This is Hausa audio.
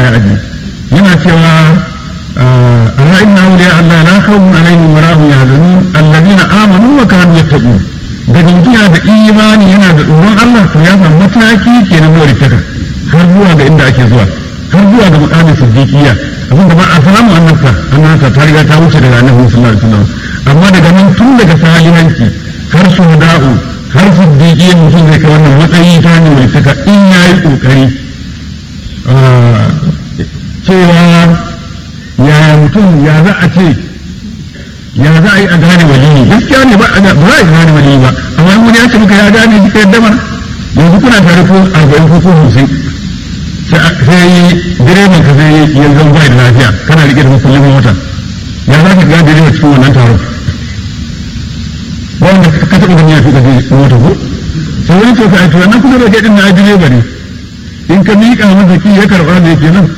aji yana cewa ala inna awliya Allah la khawfun alaihim wa la hum yahzanun alladhina amanu wa kanu yattaqun da jinkiya da imani yana da tsoron Allah to ya samu mataki kenan na taka har zuwa ga inda ake zuwa har zuwa ga mukamin siddiqiyya abin da ba a samu annabta annabta ta riga ta wuce daga annabi sallallahu alaihi wasallam amma daga nan tun daga salihanci har shuhada'u har siddiqiyya mutum zai kai wannan matsayi ta hanyar walittaka in yayi kokari cewa yaya mutum ya za a ce ya za a yi a gane waliyi gaskiya ne ba a za a gane waliyi ba amma in wani ya ce muka ya gane shi ka yadda mana yanzu kuna tare ko arba'in ko ko hamsin sai direban ka sai yanzu bai da lafiya kana rike da mukullin mota ya za ka gane direban cikin wannan taron wanda ka taɓa gani ya fi ƙarfi mota ko sai wani ce ka aiki wannan kuma da ke ɗin na direba ne in ka miƙa masa ki ya karɓa da yake nan